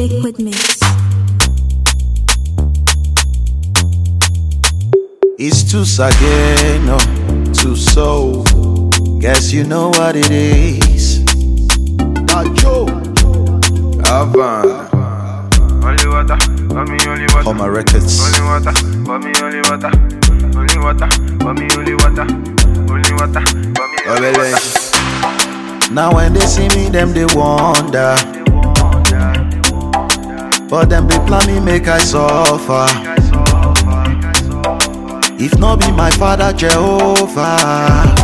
Liquid Mix. It's too Sageno, too soul. Guess you know what it is. Dajo, Avan, Only water, for me only water. Homa Records. Only water, for me only water. Only water, for me only water. Only water, for me only Obele. water. Now when they see me, them they wonder. But them they plan me make I suffer. If not be my father Jehovah.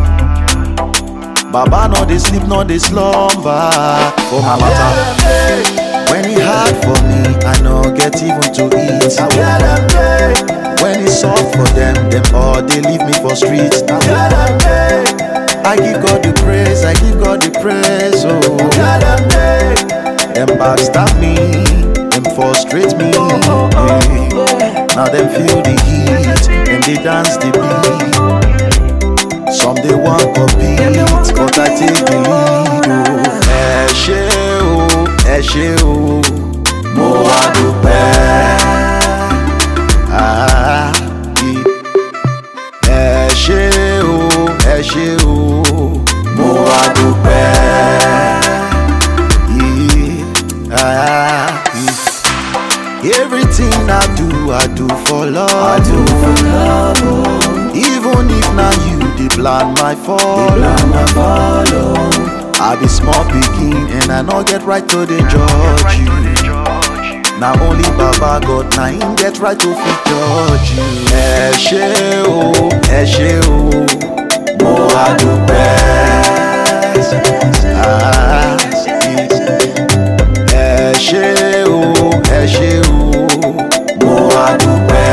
Baba no they sleep, no they slumber. For my matter. When he hard for me, I no get even to eat. When it's soft for them, them all they leave me for streets. I give God the praise, I give God the praise, oh. Them backstab me, them frustrate me. yeah. Now them feel the heat, and they dance the beat. Some they want compete, but I take the lead, oh. Ẹ ṣé o, ẹ ṣé o, mo wá dúpẹ́. Ah, yeah ẹ ṣé o ẹ ṣé o mo wá dúpẹ́. Yeah, ah, yeah. Everything I do, I do for love. I do for love. Even if na you dey plan my fall. my fall I be small pikin and I no get right to dey judge you. Na only Baba God na him get right to fit judge you. Ẹ ṣé o, ẹ ṣé o, mo wá dúpẹ́. Ah, Ẹ ṣé o, ẹ ṣé o, mo wá dúpẹ́.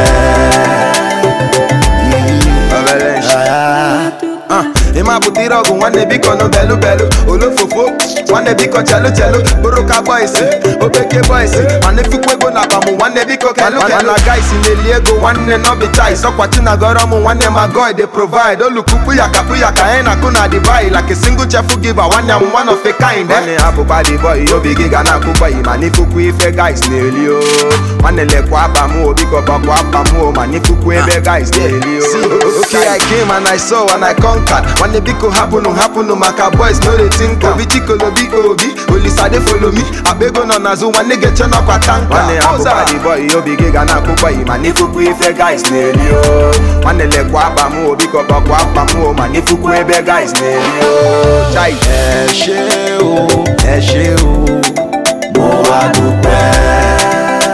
Ah, Ah, ịma butere ọgụ nwanne biko nụ belu belu olofofo nwanne biko chelu chelu bụrụka boisi obeke boisi mana efukwa ego na abamụ nwanne biko kelu kelu na gaisi na-eli ego nwanne nọbi chais ọkwachi na gọrọ mụ nwanne ma god dey provide olukupu ya kapụ ya ka anyị na-akụ na dibai like a single chefu giver nwanne m one of a kind nwanne hapụkwa di boy obi gị ga na-akụ boy mana ifukwa ife guys na-eli o nwanne lekwa abamụ o biko bakwa abamụ o mana ifukwa ebe guys na-eli o okay i came and i saw and i conquered nwanne biko hapụnụ hapụnụ maka boys no dey think am. obi chikolobi obi olisade follow me akpa ego nọ n'azụ nwanne ga-eche n'ọkwa tanka nwanne hapụkwa di boy obi gị ga na-akụ boy mana ifukwa ife guys na-eli o nwanne lekwa abamụ o biko bakwa abamụ o mana ifukwa ebe guys na-eli o chai ẹ ṣé o ẹ ṣé o mo wá dúpẹ́.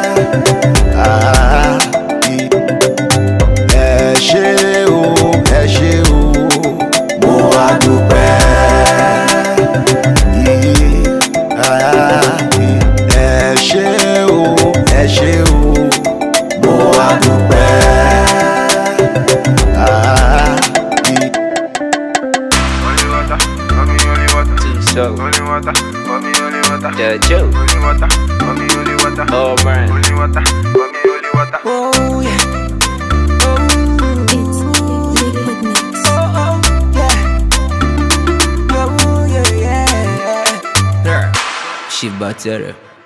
Ah, ẹ ṣé o ẹ ṣé o mo wá dúpẹ́. Ah, ẹ ṣé o ẹ ṣé o mo wá dúpẹ́. Ah, Only water, for me only water. Too so. Only water, for me only water. The Joe. Only water, for me only water. Oh man. Only water, for me only water. It's Liquid Mix. She butter.